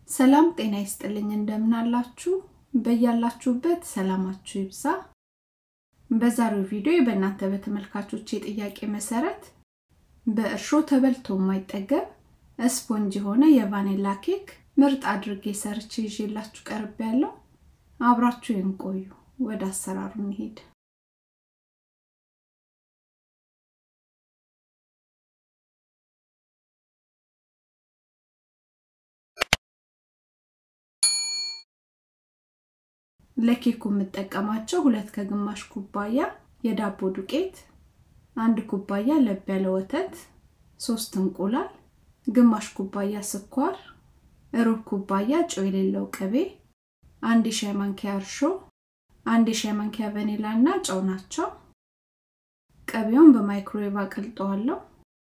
ሰላም ጤና ይስጥልኝ እንደምን አላችሁ በያላችሁበት ሰላማችሁ ይብዛ በዛሬው ቪዲዮ በእናንተ በተመልካቾች የጥያቄ መሰረት በእርሾ ተበልቶ የማይጠገብ ስፖንጅ የሆነ የቫኔላ ኬክ ምርጥ አድርጌ ሰርቼ ይዤላችሁ ቀርብ ያለው አብራችሁ ቆዩ ወደ አሰራሩ እንሄድ ለኬኩ የምጠቀማቸው ሁለት ከግማሽ ኩባያ የዳቦ ዱቄት፣ አንድ ኩባያ ለብ ያለ ወተት፣ ሶስት እንቁላል፣ ግማሽ ኩባያ ስኳር፣ ሩብ ኩባያ ጨው የሌለው ቅቤ፣ አንድ የሻይ ማንኪያ እርሾ፣ አንድ የሻይ ማንኪያ ቫኒላ እና ጨው ናቸው። ቅቤውን በማይክሮዌቭ አቀልጠዋለሁ።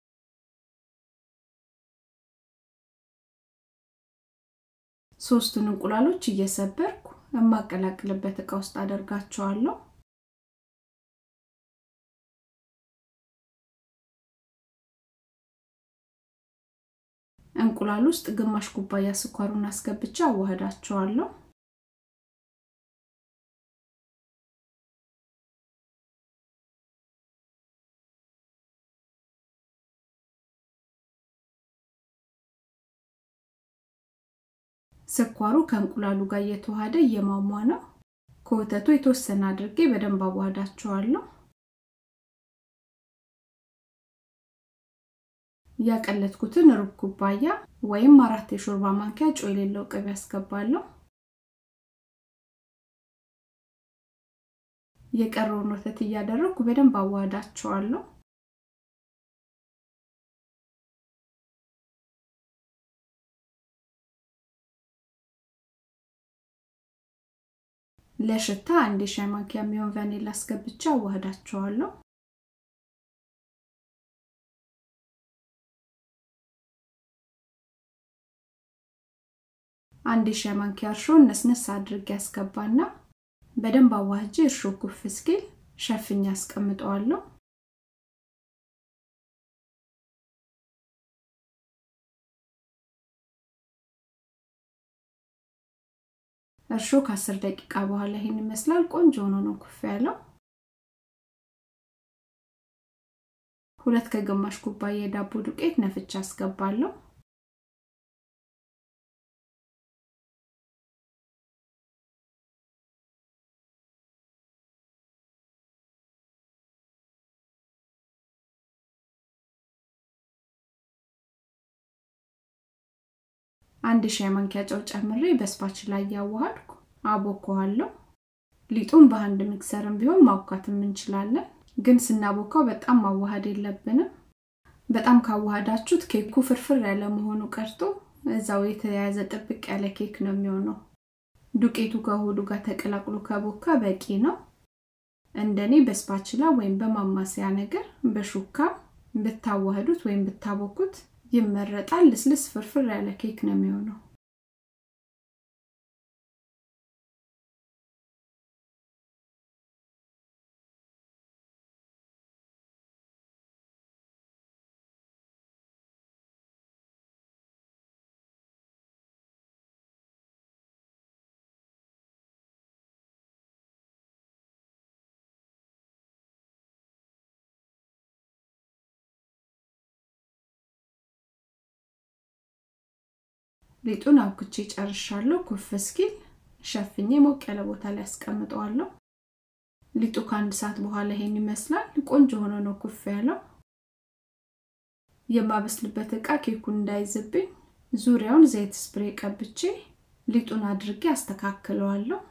ሶስቱን እንቁላሎች እየሰበርኩ የማቀላቅልበት እቃ ውስጥ አደርጋቸዋለሁ። እንቁላል ውስጥ ግማሽ ኩባያ ስኳሩን አስገብቼ አዋህዳቸዋለሁ። ስኳሩ ከእንቁላሉ ጋር እየተዋሃደ እየሟሟ ነው። ከወተቱ የተወሰነ አድርጌ በደንብ አዋህዳቸዋለሁ። ያቀለጥኩትን ሩብ ኩባያ ወይም አራት የሾርባ ማንኪያ ጨው የሌለው ቅቤ አስገባለሁ። የቀረውን ወተት እያደረግኩ በደንብ አዋህዳቸዋለሁ። ለሽታ አንድ የሻይ ማንኪያ የሚሆን ቫኒላ አስገብቼ አዋህዳቸዋለሁ። አንድ የሻይ ማንኪያ እርሾ ነስነስ አድርጌ ያስገባና በደንብ አዋህጄ እርሾ ኩፍ እስኪል ሸፍኛ አስቀምጠዋለሁ። እርሾ ከአስር ደቂቃ በኋላ ይሄን ይመስላል። ቆንጆ ሆኖ ነው ኩፍ ያለው። ሁለት ከግማሽ ኩባያ የዳቦ ዱቄት ነፍቻ አስገባለሁ። አንድ ሻይ ማንኪያ ጨው ጨምሬ በስፓች ላይ ያዋሃድኩ አቦከዋለሁ። ሊጡን በአንድ ሚክሰርም ቢሆን ማውካትም እንችላለን፣ ግን ስናቦካው በጣም ማዋሃድ የለብንም። በጣም ካዋሃዳችሁት ኬኩ ፍርፍር ያለ መሆኑ ቀርቶ እዛው የተያያዘ ጥብቅ ያለ ኬክ ነው የሚሆነው። ዱቄቱ ከሆዱ ጋር ተቀላቅሎ ከቦካ በቂ ነው። እንደኔ በስፓችላ ወይም በማማሰያ ነገር በሹካ ብታዋህዱት ወይም ብታቦኩት ይመረጣል። ልስልስ ፍርፍር ያለ ኬክ ነው የሚሆነው። ሊጡን አብኩቼ ጨርሻለሁ። ኩፍ እስኪል ሸፍኜ ሞቅ ያለ ቦታ ላይ አስቀምጠዋለሁ። ሊጡ ከአንድ ሰዓት በኋላ ይሄን ይመስላል። ቆንጆ ሆኖ ነው ኩፍ ያለው። የማበስልበት እቃ ኬኩን እንዳይዝብኝ ዙሪያውን ዘይት ስፕሬ ቀብቼ ሊጡን አድርጌ አስተካክለዋለሁ።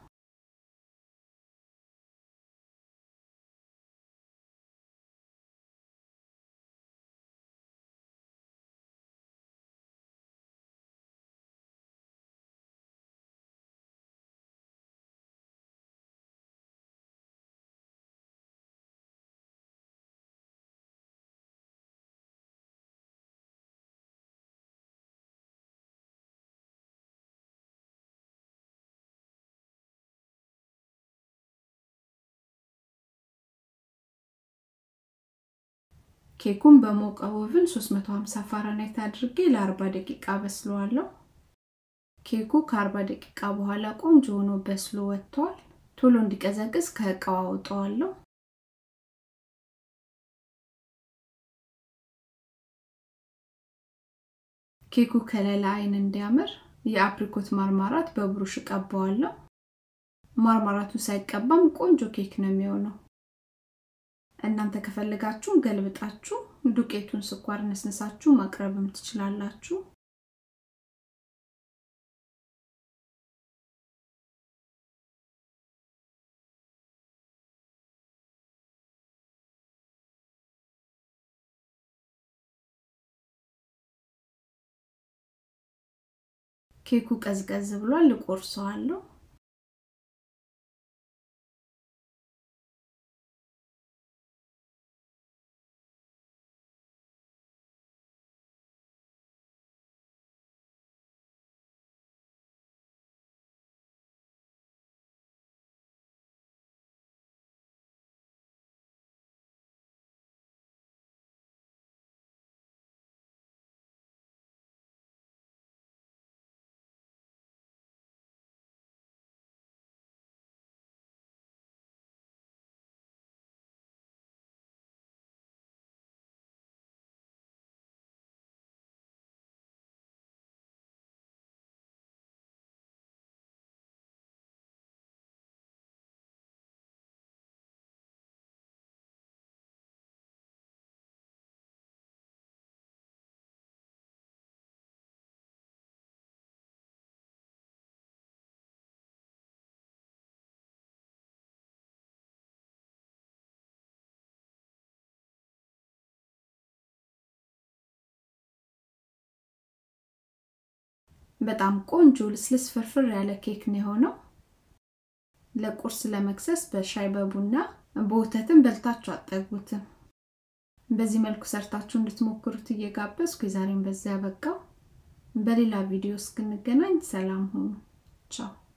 ኬኩን በሞቀ ኦቭን 350 ፋራናይት አድርጌ ለ40 ደቂቃ በስለዋለሁ። ኬኩ ከአርባ ደቂቃ በኋላ ቆንጆ ሆኖ በስሎ ወጥቷል። ቶሎ እንዲቀዘቅዝ ከእቃው አውጠዋለሁ። ኬኩ ከሌላ አይን እንዲያምር የአፕሪኮት ማርማራት በብሩሽ እቀባዋለሁ። ማርማራቱ ሳይቀባም ቆንጆ ኬክ ነው የሚሆነው። እናንተ ከፈለጋችሁ ገልብጣችሁ ዱቄቱን ስኳር ነስነሳችሁ ማቅረብም ትችላላችሁ። ኬኩ ቀዝቀዝ ብሏል፣ እቆርሰዋለሁ። በጣም ቆንጆ ልስልስ ፍርፍር ያለ ኬክ ነው የሆነው። ለቁርስ ለመክሰስ በሻይ በቡና በወተትም በልታችሁ አጠግቡትም። በዚህ መልኩ ሰርታችሁ እንድትሞክሩት እየጋበዝኩ የዛሬን በዚያ በቃው። በሌላ ቪዲዮ እስክንገናኝ ሰላም ሁኑ። ቻው